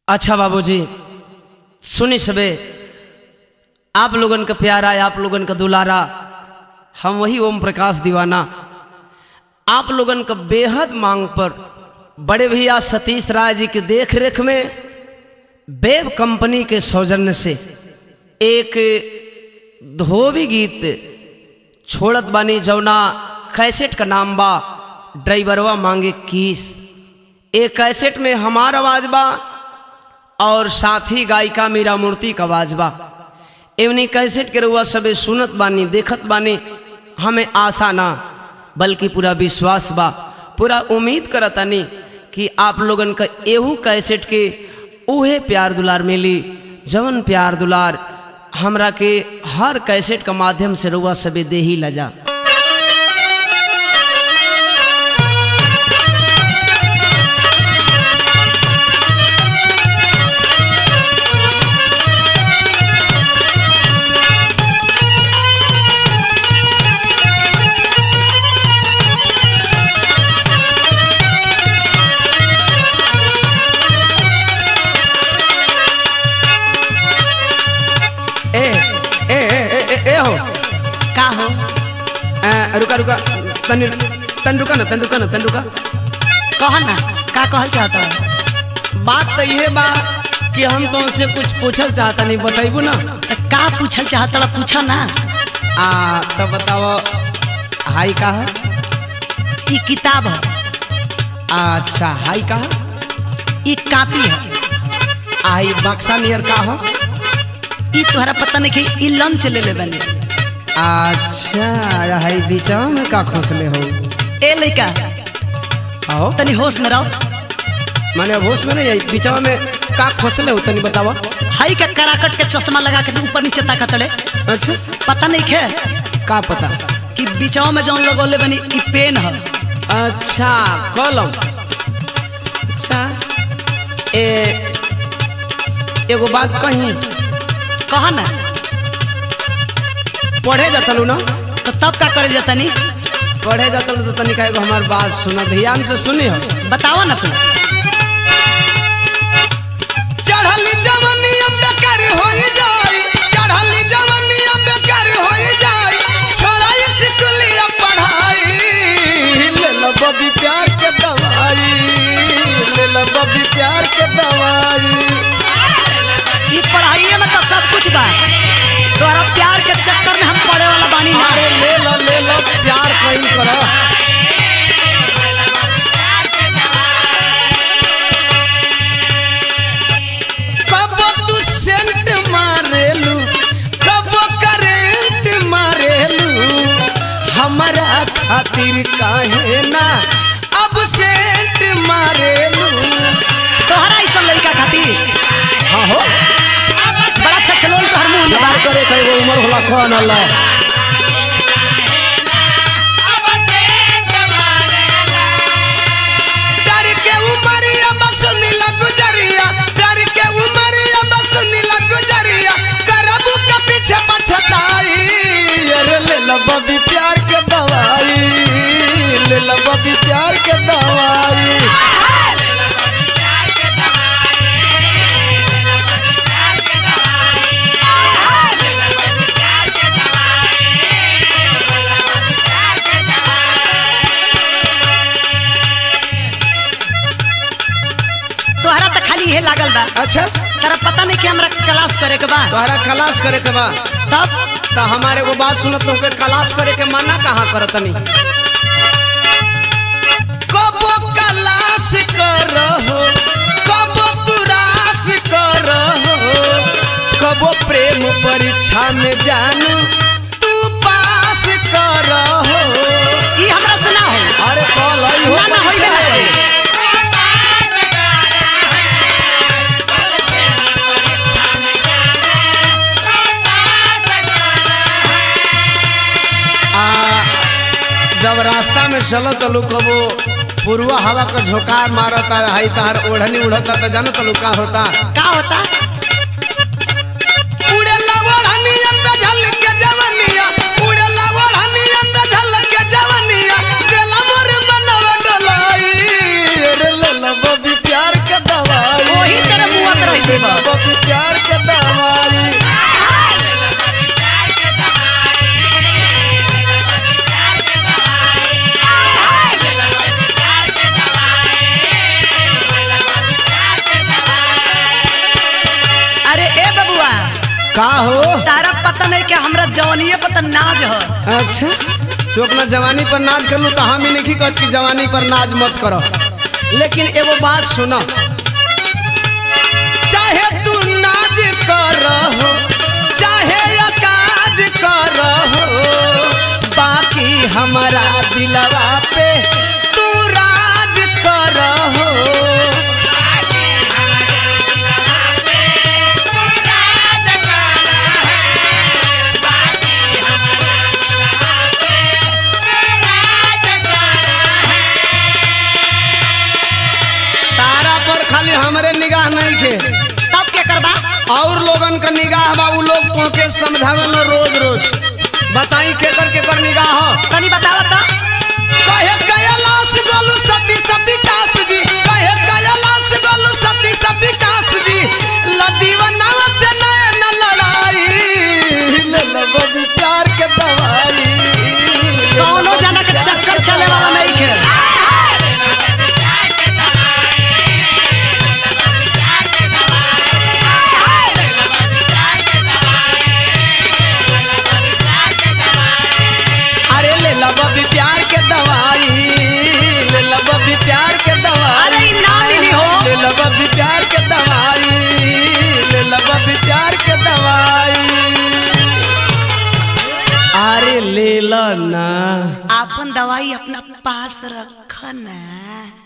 अच्छा बाबूजी सुनी सबे आप लोगन का प्यारा आप लोगन का दुलारा हम वही ओम प्रकाश दीवाना आप लोगन का बेहद मांग पर बड़े भैया सतीश राय जी के देख रेख में बेब कंपनी के सौजन्य से एक धोबी गीत छोड़त बानी जौना कैसेट का नाम बा ड्राइवरवा मांगे किस एक कैसेट में हमार आवाज बा और साथ ही गायिका मीरा मूर्ति का आवाज बा एवनी कैसेट के रुआ सबे सुनत बानी देखत बानी हमें आशा ना बल्कि पूरा विश्वास बा पूरा उम्मीद करतानी कि आप लोगन का एहू कैसेट के उहे प्यार दुलार मिली जवन प्यार दुलार हमरा के हर कैसेट का माध्यम से रुआ सबे दे ही लजा ए ए ए ए, ए, ए हो का हो ए, रुका रुका तन तन रुका ना तन रुका ना तन रुका कह ना का कहल चाहता है बात तो ये बा कि हम तो उनसे कुछ पूछल चाहता नहीं बताइबू ना तो का पूछल चाहता ला पूछा ना आ तो बताओ हाई का है ई किताब है अच्छा हाई का है ई कापी है आई बक्सा नियर का है ई तोहरा पता नहीं कि ई लंच ले ले बनी अच्छा हाई बीचवा में का खोसले हो ए लइका आओ तनी होश में रहो माने अब होश में नहीं आई बीचवा में का खोसले हो तनी बतावा हई का कराकट के चश्मा लगा के ऊपर नीचे ताकत ले अच्छा पता नहीं खे का पता कि बिचाव में जौन लगौले बनी ई पेन है अच्छा कलम अच्छा ए एगो बात कही कह ना पढ़े जातलू ना तो तब का करे जतनी पढ़े जातलू तो तनिका एगो हमार बात सुना ध्यान से सुनी हो बताओ ना तू चढ़ल जवनिया बेकार होई जाई चढ़ल जवनिया बेकार होई जाई छोड़ाई स्कूलिया पढ़ाई ले लो बबी प्यार के दवाई ले लो बबी प्यार के दवाई ई पढ़ाइए में तो सब कुछ बा तोहरा प्यार के चक्कर में हम पढ़े वाला बानी ना अरे ले लो ले लो प्यार कहीं करो कब तू सेंट मारेलू कब करेंट मारेलू हमारा खातिर काहे ना अब सेंट मारेलू तोहरा ई सब लड़का खातिर हाँ हो बड़ा अच्छा छलोल तोहर मुंह में बा प्यार करे कई उम्र होला कौन अल्लाह प्यार के उमरिया बसुनी लगुजरिया प्यार के उमरिया बसुनी लगुजरिया करबू के पीछे पछताई अरे ले लो बबी प्यार के दवाई ले लो बबी प्यार के दवाई तोहरा तो खाली इहे लागल बा अच्छा तोरा पता नहीं कि हमरा क्लास करे के बा तोहरा क्लास करे के बा तब तो हमारे को बात सुनत तुमके क्लास करे के मना कहाँ करतनी कबो क्लास करहो कबो तुरास करहो कबो प्रेम परीक्षा में जानू तू पास करहो ई हमरा से ना हो अरे कल आई हो ना ना होइबे ना करी आ जब रास्ता में चलो तो लोग कबो पूर्वा हवा का झोंकार मारता है तार ओढ़नी उड़ता तो जानो तो का होता का होता उड़ेला ओढ़निया त झलके जवनिया उड़ेला ओढ़निया त झलके जवनिया देला मोर मनवा डोलाई रे ले लो बबी प्यार के दवाई ओही तेरे मुंह जीवा बबी प्यार के दवाई अरे ए बबुआ का हो तारा पता नहीं कि हमरा जवानिए पता नाज हो अच्छा तू अपना जवानी पर नाच कर लू तो हम ही नहीं कहत कि जवानी पर नाच मत करो लेकिन एगो बात सुनो चाहे तू नाच कर चाहे अकाज कर बाकी हमारा दिलवा पे तू राज कर तारा पर खाली हमरे निगाह नहीं के तब के करबा और लोगन का निगाह बा उ लोग तोके समझावेल रोज रोज बताई केकर केकर निगाह हो तनी बतावा तो कहे कैलाश गोलू सती सब विकास जी कहे कैलाश गोलू सती सब विकास जी लदीवना से नैन लड़ाई ले लो बबी प्यार के दवाई कौनो जना के चक्कर चले वाला नहीं के अरे ले लो बबी प्यार के दवाई ले लो बबी प्यार के दवाई अरे ई ना मिली हो ले लो बबी प्यार के दवाई ले लो बबी प्यार के दवाई अरे ले लो ना अपन दवाई अपना पास रख ना